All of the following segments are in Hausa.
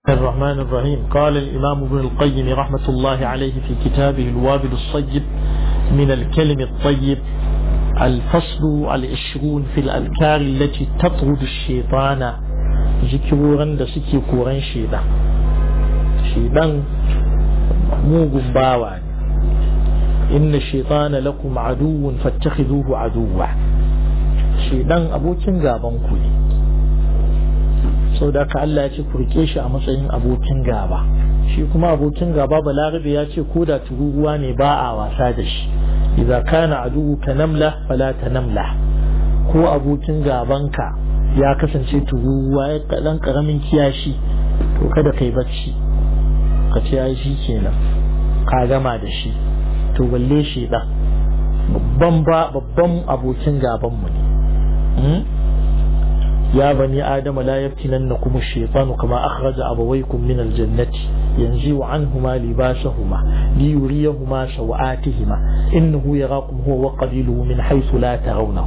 الرحمن الرحيم قال الإمام ابن القيم رحمة الله عليه في كتابه الوابل الصيب من الكلم الطيب الفصل العشرون في الأذكار التي تطرد الشيطان ذكرورا da suke koran shedan shedan mugun bawa ne inna shaitana lakum aduwwun fattakhidhuhu aduwwa shedan abokin gaban ku ne sau da ka Allah ya ce ku rike shi a matsayin abokin gaba shi kuma abokin gaba balarabe ya ce ko da tururuwa ne ba a wasa da shi idza kana aduwu ka namla fala ta namla ko abokin gabanka ya kasance tururuwa ya kadan karamin kiyashi to kada kai bacci ka ce ai shi kenan ka gama da shi to balle shi dan babban ba babban abokin gaban mu ne يا بني آدم لا يفتننكم الشيطان كما أخرج أبويكم من الجنة ينزع عنهما لباسهما ليريهما سوآتهما إنه يراكم هو وقبيله من حيث لا ترونه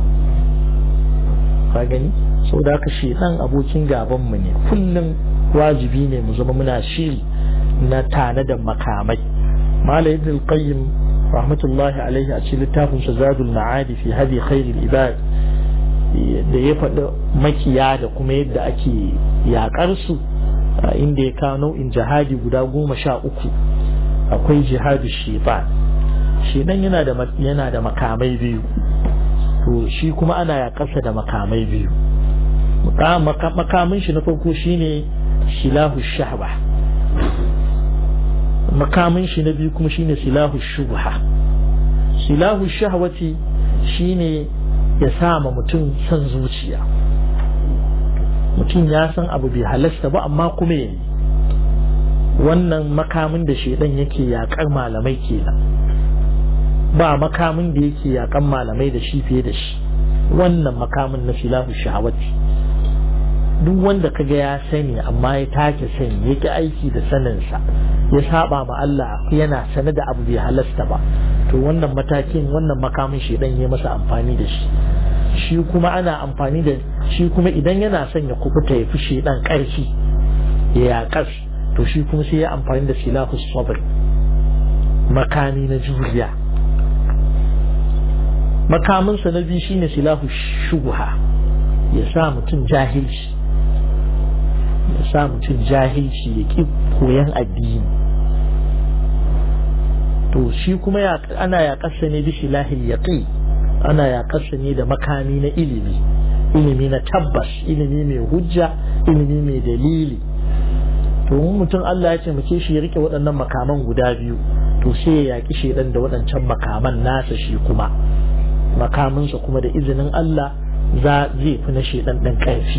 فاغني sau da haka shaitan abokin gabanmu ne kullum wajibi ne mu zama muna shiri na tanadar makamai mala ibn al-qayyim rahmatullahi alaihi a cikin littafin zadul ma'adi fi hadi khairil ibad da ya faɗi makiya da kuma yadda ake yaƙar su inda ya kawo nau'in jihadi guda goma sha uku akwai jihadu shaitan shedan yana da yana da makamai biyu to shi kuma ana yaƙarsa da makamai biyu makamin shi na farko shine silahu shahba makamin shi na biyu kuma shine silahu shubha silahu shahwati shine ya sama mutum son zuciya mutum ya san abu bai halasta ba amma kuma yayi wannan makamin da shedan yake yakar malamai kenan ba makamin da yake yakan malamai da shi fiye da shi wannan makamin na silahu shahawati duk wanda kaga ya sani amma ya take sani yake aiki da saninsa ya saba ma Allah yana sane da abu bai halasta ba to wannan matakin wannan makamin shedan ya masa amfani da shi shi kuma ana amfani da shi kuma idan yana son ya kubuta ya fi shedan karfi ya yakas to shi kuma sai ya amfani da silahu sabr makami na juriya makaminsa na biyu shine silahu shubha ya sa mutum jahilci ya sa mutum jahilci ya ƙi koyan addini to shi kuma ana yaƙarsa ne bishi lahil yaƙi ana yaƙarsa ne da makami na ilimi ilimi na tabbas ilimi mai hujja ilimi mai dalili to mutum Allah ya ce muke shi ya rike waɗannan makaman guda biyu to sai ya yaƙi shaidan da waɗancan makaman nasa shi kuma makaminsa kuma da izinin Allah za zai fi na shaidan ɗan ƙarfi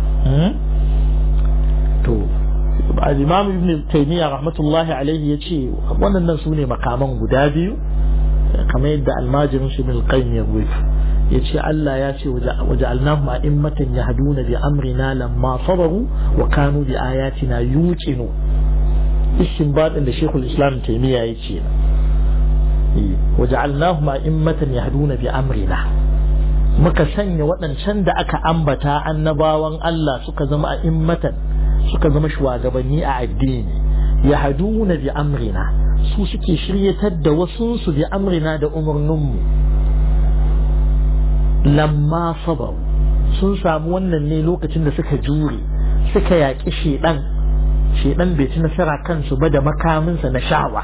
to al-imam ibn taymiya rahmatullahi alaihi yace wannan su ne makaman guda biyu kamar yadda almajirin shi ibn qayyim ya rubuta yace Allah ya ce waja'alnahum a'immatan yahduna bi amrina lamma sabaru wa kanu bi ayatina yuqinu istinbadin da shekul islam taymiya yace waja'alnahum a'immatan yahduna bi amrina muka sanya waɗancan da aka ambata annabawan Allah suka zama a'immatan suka zama shugabanni a addini ya haduna bi amrina su suke shiryatar da wasunsu bi amrina da umarninmu lamma sabar sun samu wannan ne lokacin da suka jure suka yaƙi shedan shedan bai ci nasara kansu ba da makaminsa na sha'awa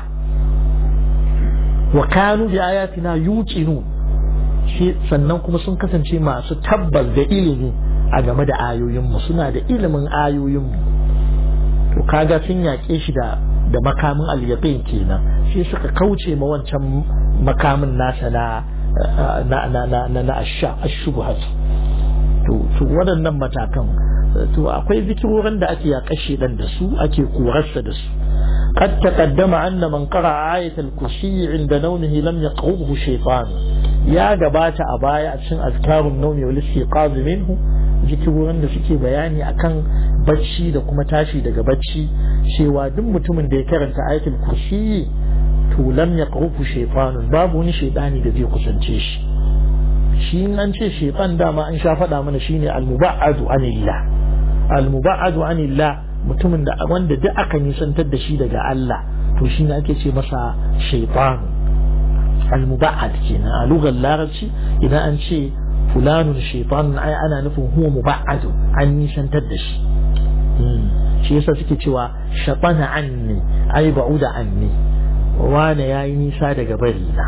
wa kanu bi ayatina yuqinu sannan kuma sun kasance masu tabbas da ilimi a game da ayoyinmu suna da ilimin ayoyinmu to kaga sun yaƙe shi da da makamin al-yaqin kenan sai suka kauce ma wancan makamin nasa na na na na na na asha ashubhat to to waɗannan matakan to akwai zikirorin da ake yaƙa shi dan da su ake korarsa da su قد تقدم أن من قرأ آية الكرسي عند نومه لم يقربه شيطان يا جبات أبايا عشان أذكار النوم والاستيقاظ منه zikirorin da suke bayani akan bacci da kuma tashi daga bacci cewa duk mutumin da ya karanta ayatul kursi to lam yaqrufu shaytanun babu wani shaytani da zai kusance shi shi an ce shaytan dama an sha faɗa mana shine al-muba'adu anillah al-muba'adu anillah mutumin da wanda duk aka nisantar da shi daga Allah to shi ne ake ce masa shaitan al-muba'ad kenan a lugar larabci idan an ce fulanun shaitan ai ana nufin huwa muba'ad an nisantar da shi shi yasa suke cewa shatana anni ai ba'uda anni wane yayi nisa daga bari na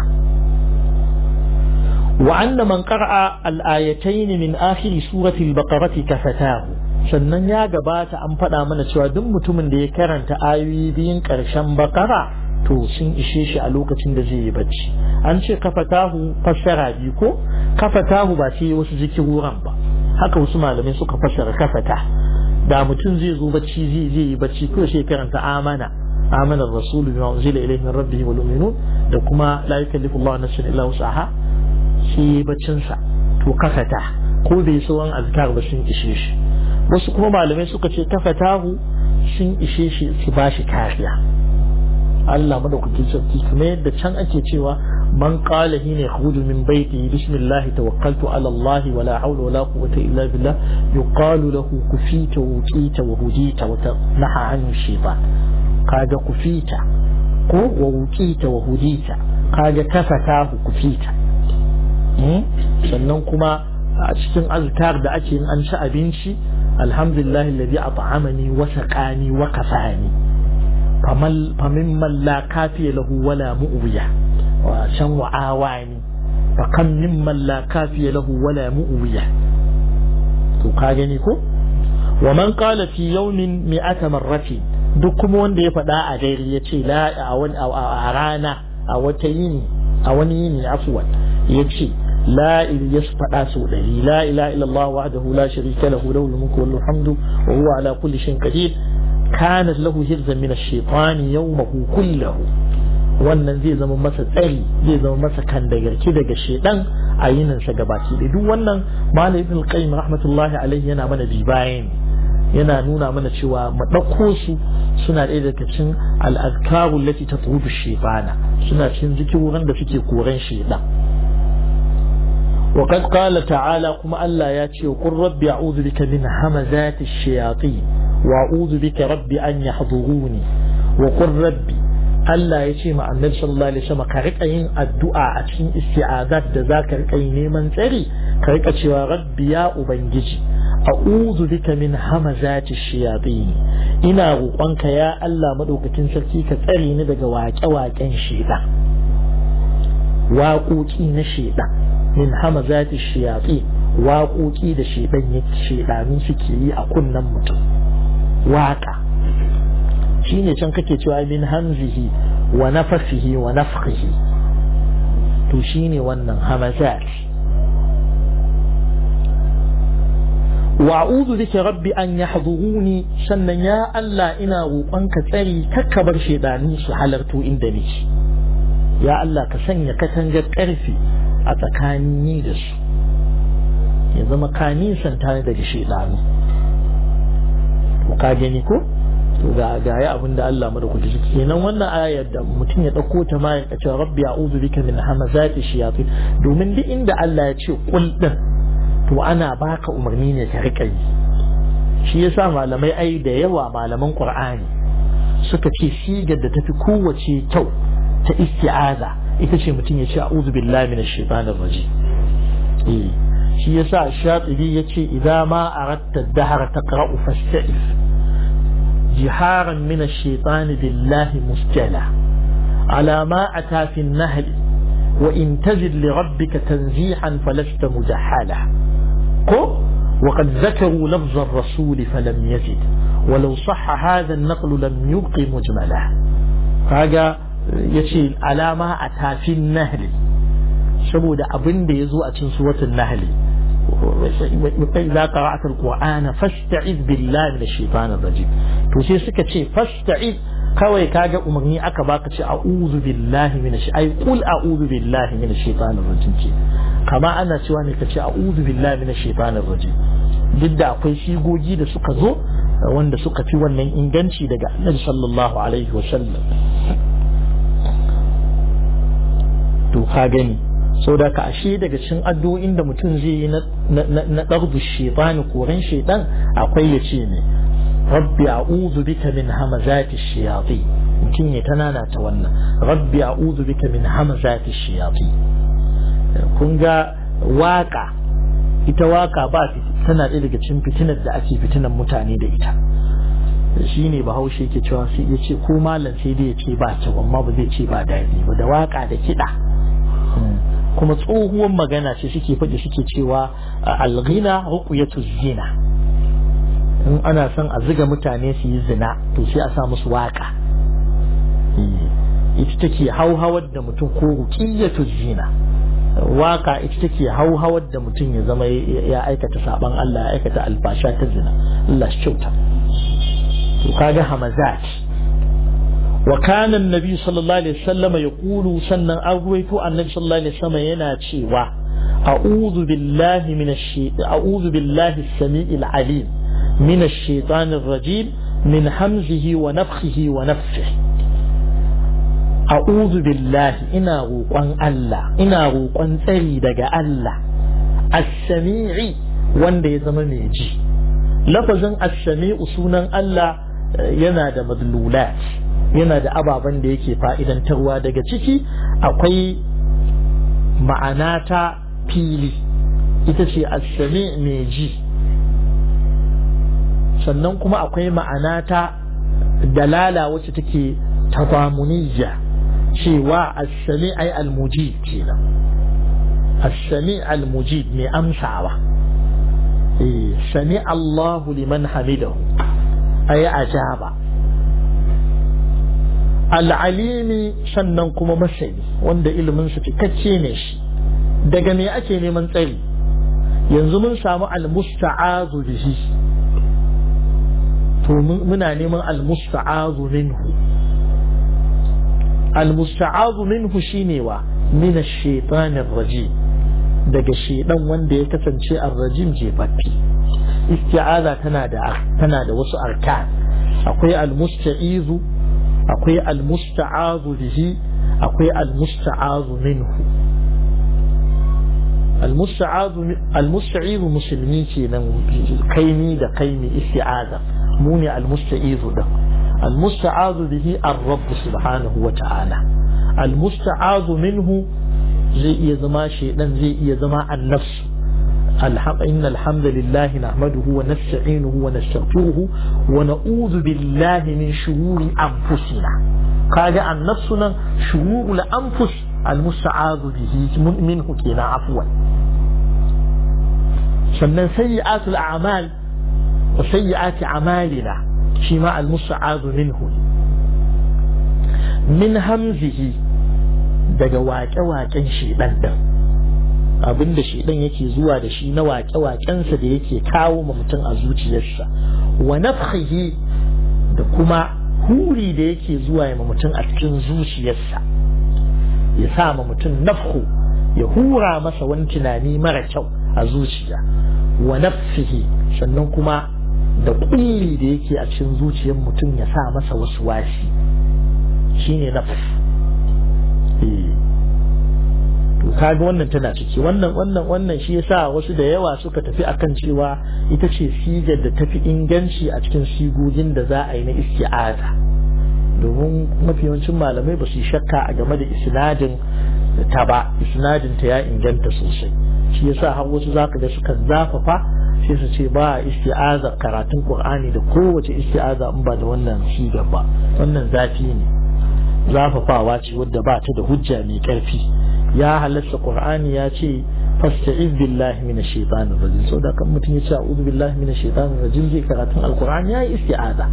وأن من قرأ الآيتين من آخر سورة البقرة كفتاه sannan ya gabata an faɗa mana cewa duk mutumin da ya karanta ayoyi biyun ƙarshen bakara to sun ishe shi a lokacin da zai yi bacci an ce kafatahu fassara biyu ko kafatahu ba sai wasu zikiruran ba haka wasu malamai suka fassara kafata da mutum zai zo bacci zai zai yi bacci ko sai karanta amana amana rasulu bima unzila ilayhi min rabbihi wal mu'minun da kuma la yukallifu Allahu nafsan illa wus'aha shi baccinsa to kafata ko bai sauran azkar ba sun ishe shi wasu kuma malamai suka ce kafatahu sun ishe shi su ba shi kariya Allah madaukakin sarki kuma yadda can ake cewa man qala hina yakhruju min baiti bismillah tawakkaltu ala Allah wala hawla wala quwwata illa billah yuqalu lahu kufita wa uqita wa hudita wa naha an shaytan kaga kufita ko wa uqita wa hudita kaga kafatahu kufita sannan kuma a cikin azkar da ake yin an ci abinci alhamdulillah alladhi at'amani wa saqani wa kafani famal famin man la kafiya lahu wala mu'wiya wa shan wa awani fa kam mimman la kafiya lahu wala mu'wiya to ka gani ko wa man qala fi yawmin mi'ata marratin duk kuma wanda ya faɗa a dare ya ce la a rana a wata yini a wani yini afwan ya ce لا إليس فأسو لا إله إلا الله وحده لا شريك له له الملك وله الحمد وهو على كل شيء قدير كانت له هرزا من الشيطان يومه كله wannan zai zama masa tsari zai zama masa kan da garki daga shedan a yinin sa gabaki da duk wannan malam ibn qayyim rahmatullahi alaihi yana mana bi bayan yana nuna mana cewa mu dauko su suna ɗaya daga cikin al-azkaru lati tatrudu shaytana suna cikin zikirorin da suke koran shedan وقد قال تعالى كما ألا ياتي وقل ربي أعوذ بك من همزات الشياطين وأعوذ بك ربي أن يحضروني وقل ربي ألا ياتي مع النبي صلى الله عليه وسلم كريك أين الدعاء أتين استعاذات ذاك كريك أين من تري كريك أتي ربي يا أبنجي أعوذ بك من همزات الشياطين إنا روقانك يا ألا مدوك تنسلتي كتري ندق واك واك أن شيطان واقوتي نشيطان min hamazati shiyatsi waƙoƙi da shedan ya shedanu suke yi a kunnen mutum waƙa shine can kake cewa min hamzihi wa nafasihi wa nafkhihi to shine wannan hamazat wa a'udhu bika rabbi an yahduruni sannan ya Allah ina roƙonka tsari kakkabar shedanu su halarto inda nake ya Allah ka sanya katangar ƙarfi a tsakanin da su ya zama ka nisanta daga shaidanu ka gani ko to ga ga ya abin da Allah mu da kuji kenan wannan ayar da mutum ya dauko ta ma ya ce rabbi a'udhu bika min hamazati shayatin domin duk inda Allah ya ce kul din to ana baka umarni ne ka rika yi shi yasa malamai ai da yawa malaman Qur'ani suka ce sigar da tafi kowace kyau ta isti'aza ita ce mutum ya ce a'udhu billahi minash shaitanir rajim eh shi yasa shatibi yace idza ma aratta ad-dahr taqra'u fasta'iz jiharan min ash-shaytan billahi mustala ala ma ata fi an-nahl wa in tajid li rabbika tanzihan falasta mujahala ko وقد ذكروا لفظ الرسول فلم يزد ولو صح هذا النقل لم يبق مجملا هذا yace alama a tafin nahli saboda abin da ya zo a cikin suwatun nahli kai za ka ra'atar qur'ana fasta'iz billahi minash shaitanir rajim to sai suka ce fasta'iz kawai kaga umarni aka baka ce a'udhu billahi minash ai qul a'udhu billahi minash shaitanir rajim ce kama ana cewa ne ka ce a'udhu billahi minash shaitanir rajim duk da akwai shigogi da suka zo wanda suka fi wannan inganci daga annabi sallallahu alaihi wa sallam to ka gani sau da ka ashe daga cikin addu'o'in da mutum zai yi na ɗardu shaitani koren shaitan akwai ya ce ne rabbi a'udhu bika min hamazati shayatin mutum ya tanana ta wannan rabbi a'udhu bika min hamazati shayatin kun ga waka ita waka ba tana ɗaya daga cikin fitinar da ake fitinan mutane da ita shi ne bahaushe ke cewa sai ya ce ko malam sai dai ya ce ba kyau amma ba zai ce ba daɗi ba da waka da kiɗa kuma tsohuwar magana ce suke faɗi suke cewa alghina ruqyatu zina in ana son a ziga mutane su yi zina to sai a sa musu waka ita take hauhawar da mutum ko ruqiyatu zina waka ita take hauhawar da mutum ya zama ya aikata saban Allah ya aikata alfasha ta zina Allah shi kyauta to kaga hamazat wa kana annabi sallallahu alaihi wasallam yaqulu sannan an ruwaito annabi sallallahu alaihi wasallam yana cewa a'udhu billahi minash shaitan a'udhu billahi as-sami'il alim minash shaitanir rajim min hamzihi wa nafthihi wa nafthihi a'udhu billahi ina roƙon Allah ina roƙon tsari daga Allah as-sami'i wanda ya zama mai ji lafazin as-sami'u sunan Allah yana da madlulat yana da ababen da yake fa'idantarwa daga ciki akwai ma'ana ta fili ita ce as-sami' mai ji sannan kuma akwai ma'ana ta dalala wacce take tabamuniyya cewa as-sami' ay al-mujib kenan as-sami' al-mujib mai amsawa eh sami Allahu liman hamidahu ay ajaba al-alimi sannan kuma masani wanda ilimin su cikakke ne shi daga me ake neman tsari yanzu mun samu al-musta'azu bihi to muna neman al-musta'azu minhu al-musta'azu minhu shine wa min ash-shaytanir rajim daga shedan wanda ya kasance ar-rajim jefaffi isti'aza tana da tana da wasu arkan akwai al-musta'izu akwai al-musta'azu bihi akwai al-musta'azu minhu al-musta'izu musulmi kenan kaimi da kaimi isti'aza mu ne al-musta'izu da al-musta'azu bihi ar-rabb subhanahu wa ta'ala al-musta'azu minhu zai iya zama shedan zai iya zama an-nafs إن الحمد لله نحمده ونستعينه ونستغفره ونعوذ بالله من شرور أنفسنا قال عن نفسنا شرور الأنفس المستعاذ به منه كنا عفوا sannan sayyi'atul a'mal wa sayyi'ati a'malina shi ma al-musta'adu minhu min hamzihi daga waƙe-waƙen shedan din abinda shedan yake zuwa da shi na waƙe-waƙensa da yake kawo ma mutum a zuciyarsa wa nafhihi da kuma huri da yake zuwa ma mutum a cikin zuciyarsa ya sa ma mutum nafhu ya hura masa wani tunani mara kyau a zuciya wa nafsihi sannan kuma da kulli da yake a cikin zuciyar mutum ya sa masa wasu wasi shine nafs to kaga wannan tana ciki wannan wannan wannan shi yasa wasu da yawa suka tafi akan cewa ita ce sigar da tafi inganci a cikin sigogin da za a yi na isti'aza domin mafi yawancin malamai ba su yi shakka a game da isnadin ta ba isnadin ta ya inganta sosai shi yasa har wasu zaka ga suka zafafa sai su ce ba isti'aza karatun qur'ani da kowace isti'aza in ba da wannan sigar ba wannan zafi ne zafafawa ce wadda ba ta da hujja mai karfi ya halatta qur'ani ya ce fasta'iz billahi minash shaitanir rajim so da kan mutum ya ce a'udhu billahi minash shaitanir rajim zai karatun alqur'ani ya yi isti'aza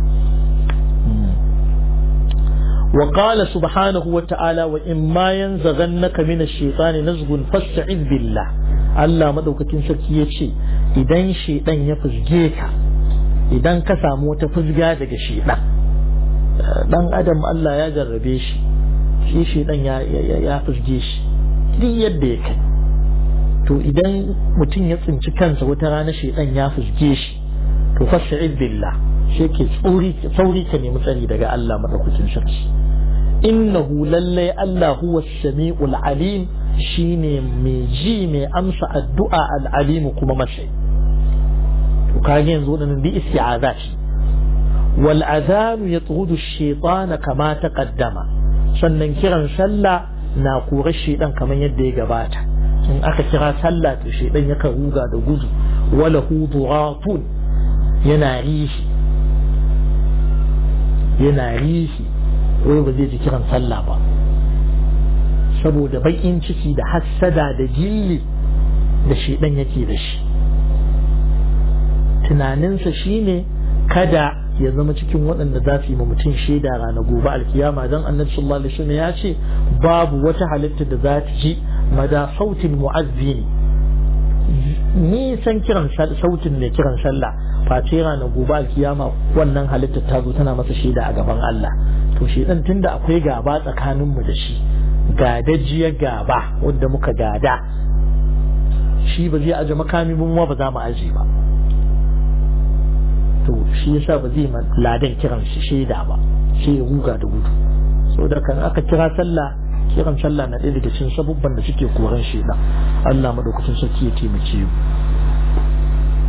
وقال سبحانه وتعالى وإما ينزغنك من الشيطان نزغ فاستعذ بالله Allah madaukakin sarki ya ce idan shaidan ya fuzge ka idan ka samu wata fuzga daga shaidan dan adam Allah ya jarrabe shi shi shaidan ya ya fuzge shi duk yadda ya kai to idan mutum ya tsinci kansa wata rana shaidan ya fuzge shi to fasta'id billah sai ke tsauri sauri ka nemi tsari daga Allah madaukakin sarki innahu lallai Allah huwa sami'ul alim shine mai ji mai amsa addu'a al'alimu kuma masai to kage yanzu wadannan bi isti'aza ce wal adhanu yatrudu ash-shaytana kama taqaddama sannan kiran sallah na kore shedan kamar yadda ya gabata in aka kira sallah to shedan yakan ruga da gudu wala huduratun yana rishi yana rishi wai ba zai ji kiran sallah ba saboda baƙin ciki da hassada da gilli da shedan yake da shi tunaninsa shine kada ya zama cikin waɗanda za su yi ma mutum shaida rana gobe alkiyama don annabi sallallahu alaihi wasallam ya ce babu wata halitta da za ta ji mada sautin mu'azzini nisan kiran sautin mai kiran sallah face rana gobe alkiyama wannan halitta ta zo tana masa shaida a gaban Allah to shedan tunda akwai gaba tsakaninmu da shi gadajiyar gaba wadda muka gada shi ba zai aje makami mun ba za mu aje ba to shi yasa ba zai ladan kiran shi shaida ba sai ya ruga da gudu saboda kan aka kira sallah kiran sallah na ɗaya daga cikin sabubban da suke koran shaida Allah madaukakin sarki ya taimake mu